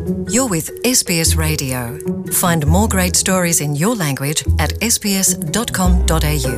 You're with SBS Radio. Find more great stories in your language at sbs.com.au.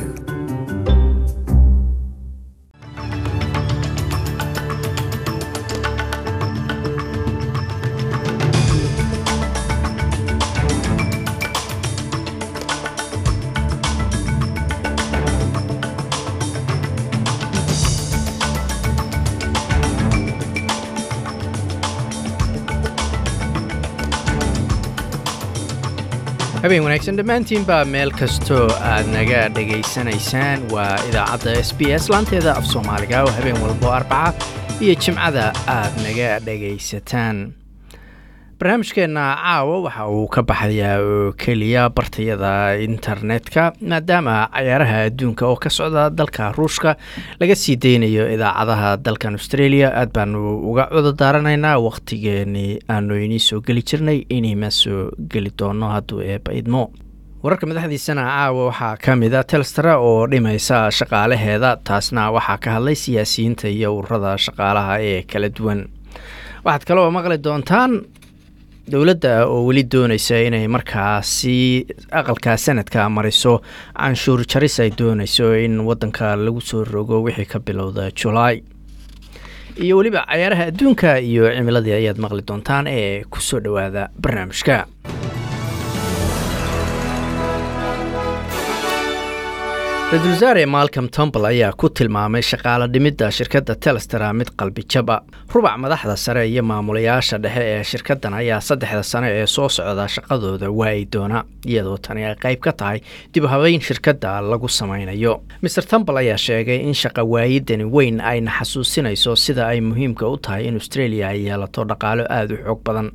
habeen wanaagsan dhammaantiinbaa meel kastoo aad naga dhegaysanaysaan waa idaacadda s b s laanteeda af soomaaliga oo habeen walbo arbaca iyo jimcada aad naga dhegaysataan barnaamijkeenna caawa waxa uu ka baxayaa oo keliya bartayada internetka maadaama cayaaraha adduunka oo ka socda dalka ruushka laga sii deynayo idaacadaha dalkan australia aad baanu uga cudo daaranaynaa wakhtigeenii aanu inii soo geli jirnay inima soo geli doono hadduu eeba idmo wararka madaxdiisana caawa waxaa ka mid a telstara oo dhimaysa shaqaalaheeda taasna waxaa ka hadlay siyaasiyiinta iyo ururada shaqaalaha ee kala duwan waxaad kaloo maqli doontaan dowladda oo weli doonaysa inay markaasi aqalka sanadka mariso canshuur jaris ay doonayso in wadanka lagu soo rogo wixii ka bilowda julaay iyo weliba cayaaraha adduunka iyo cimiladii ayaad maqli doontaan ee kusoo dhowaada barnaamijka ra-iisul wasaare malcom tombal ayaa ku tilmaamay shaqaalo dhimidda shirkadda telestera mid qalbi jaba rubac madaxda sare iyo maamulayaasha dhexe ee shirkaddan ayaa saddexda sano ee soo socda shaqadooda waayi doona iyadoo tani ay qayb ka tahay dib habeyn shirkadda lagu samaynayo maer tombal ayaa sheegay in shaqa waayidani weyn ayna xasuusinayso sida ay muhiimka u tahay in australia ay yeelato dhaqaalo aada u xoog badan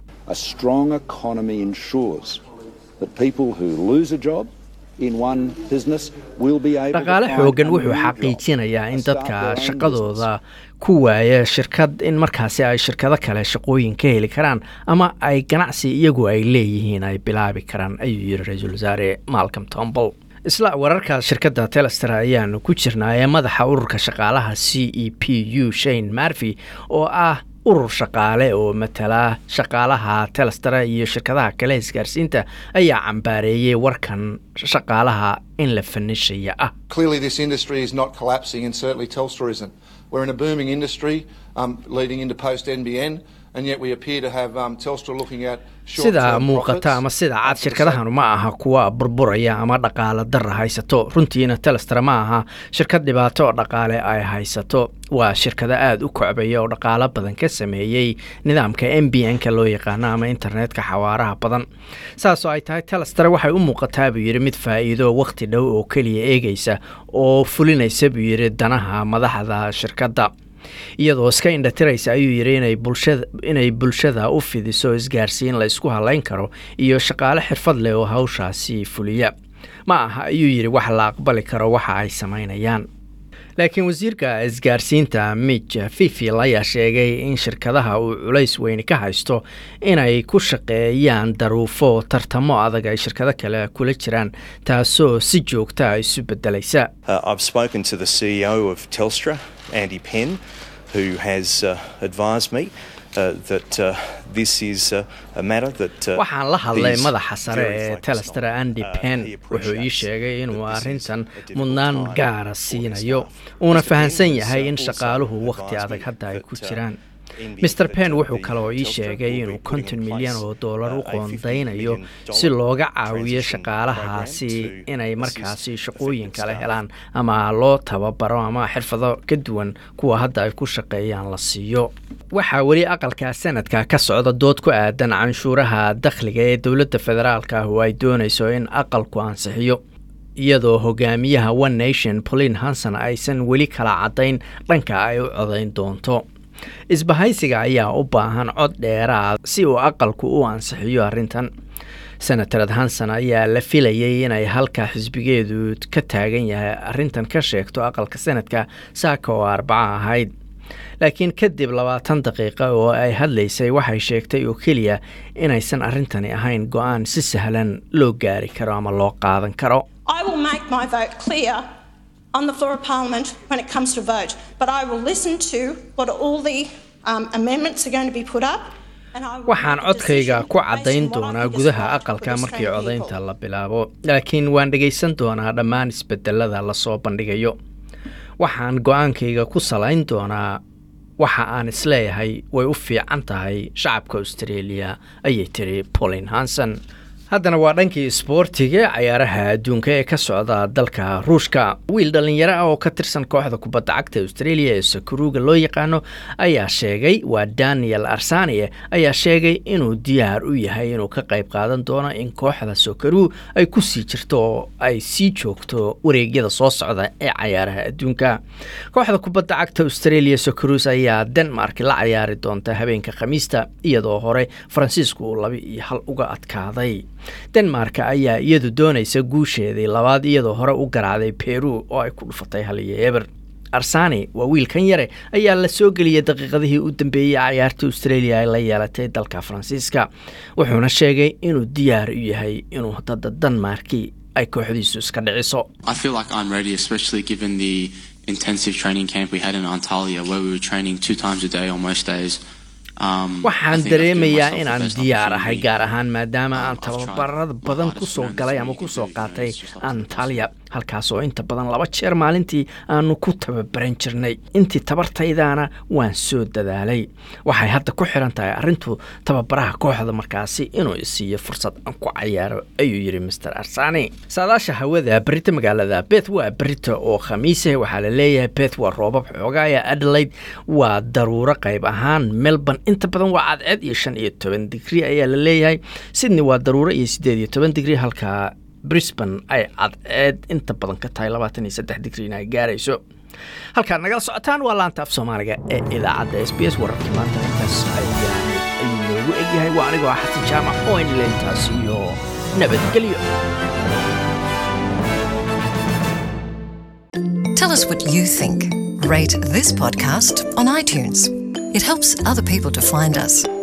dhaqaale xoogan wuxuu xaqiijinayaa in dadka shaqadooda ku waaya shirkad in markaasi ay shirkado kale shaqooyin ka heli karaan ama ay ganacsi iyagu ay leeyihiin ay bilaabi karaan ayuu yidhi ra-iisul wasaare malcom tombal isla wararka shirkadda telester ayaanu ku jirnaa ee madaxa ururka shaqaalaha c e p u shane marvy oo ah urur shaqaale oo matala shaqaalaha telestera iyo shirkadaha kale isgaarsiinta ayaa cambaareeyey warkan shaqaalaha in la fanishaya ah sida muuqata ama sida cad shirkadahanu ma aha kuwa burburaya ama dhaqaale dara haysato runtiina telester ma aha shirkad dhibaato dhaqaale ay haysato waa shirkado aada u kocbaya oo dhaqaalo badan ka sameeyey nidaamka m b n-ka loo yaqaano ama internetka xawaaraha badan saasoo ay tahay telester waxay u muuqataa buu yidhi mid faa-iido wakhti dhow oo keliya eegaysa oo fulinaysa buu yidhi danaha madaxda shirkadda iyadoo iska indhatiraysa ayuu yidhi inay bulshada inay bulshada u fidiso isgaarsiin la isku halayn karo iyo shaqaale xirfad leh oo hawshaasi fuliya ma aha ayuu yidhi wax la aqbali karo waxa ay samaynayaan laakiin wasiirka isgaarsiinta mij fifil ayaa sheegay in shirkadaha uu culays weyni ka haysto inay ku shaqeeyaan daruufo tartamo adag ay shirkado kale kula jiraan taasoo si joogta isu bedelaysa Andy Penn, who has uh, advised me uh, that uh, this is uh, a matter that. Uh, waxaan la hadlay madaxa sare ee telester andy penn wuxuu ii sheegay inuu arrintan mudnaan gaara siinayo uuna fahamsan yahay in shaqaaluhu wakhti adag hadda ay ku jiraan maer penn wuxuu kaloo ii sheegay inuu konton milyan oo dollar u qoondaynayo si looga caawiyo shaqaalahaasi inay markaasi shaqooyin kale helaan ama loo tababaro ama xirfado ka duwan kuwa hadda ay ku shaqeeyaan la siiyo waxaa weli aqalka sanadka ka socda dood ku aadan canshuuraha dakhliga ee dowladda federaalka ah oo ay doonayso in aqalku ansixiyo iyadoo hogaamiyaha one nation pauline hanson aysan weli kala caddayn dhanka ay u codayn doonto isbahaysiga ayaa u baahan cod dheeraad si uu aqalku u ansixiyo arrintan senatarad hanson ayaa la filayay inay halka xisbigeedu ka taagan yahay arrintan ka sheegto aqalka sanadka saaka oo arbaco ahayd laakiin kadib labaatan daqiiqa oo ay hadlaysay waxay sheegtay oo keliya inaysan arrintani ahayn go-aan si sahlan loo gaari karo ama loo qaadan karo I will make my vote clear on the floor of Parliament when it comes to vote, but I will listen to what all the um, amendments are going to be put up. waxaan codkayga ku caddayn doonaa gudaha aqalka markii codaynta la bilaabo laakiin waan dhegaysan doonaa dhammaan isbedelada lasoo bandhigayo waxaan go-aankayga ku salayn doonaa waxa aan isleeyahay way u fiican tahay shacabka australia ayay tiri polin hanson haddana waa dhankii isboortiga cayaaraha adduunka ee ka socda dalka ruushka wiil dhallinyaro ah oo ka tirsan kooxda kubadda cagta australia ee sakuruuga loo yaqaano ayaa sheegay waa daniel arsanie ayaa sheegay inuu diyaar u yahay inuu ka qayb qaadan doono in kooxda sokaruu ay ku sii jirto oo ay sii joogto wareegyada soo socda ee cayaaraha adduunka kooxda kubadda cagta australia sokarus ayaa denmark la cayaari doonta habeenka khamiista iyadoo hore faransiisku uu laba iyo hal uga adkaaday denmark ayaa iyadu doonaysa guusheedii labaad iyadoo hore u garaacday peru oo ay ku dhufatay hal iyo eber arsani waa wiilkan yare ayaa la soo geliyay daqiiqadihii u dambeeyey cayaarta australia ay la yeelatay dalka faransiiska wuxuuna sheegay inuu diyaar u yahay inuu dada denmarki ay kooxdiisu iska dhiciso waxaan dareemayaa inaan diyaar ahay gaar ahaan maadaama aan tababarada badan kusoo galay ama kusoo qaatay antalya halkaas oo inta badan laba jeer maalintii aanu ku tababaran jirnay intii tabartaydaana waan soo dadaalay waxay hadda ku xiran tahay arrintu tababaraha kooxda markaasi inuu isiiyo fursad aan ku cayaaro ayuu yidhi master arsani saadaasha hawada berita magaalada beth waa berita oo khamiise waxaa la leeyahay beth waa roobab xoogaaya adelaide waa daruuro qayb ahaan melbourne inta badan waa cadceed iyo shan iyo toban digri ayaa la leeyahay sydney waa daruuro iyo siddeed iyo toban digri halka brisbane ay cadceed inta badan ka tahay labaatan iyo saddex digriina ay gaarayso halkaad nagala socotaan waa laanta af soomaaliga ee idaacadda s b s wararkii maanta intaas ayuu noogu egyahay waa anigoo ah xasan jaamac oo inleentaas iyo nabadgelyo Tell us what you think. Rate this podcast on iTunes. It helps other people to find us.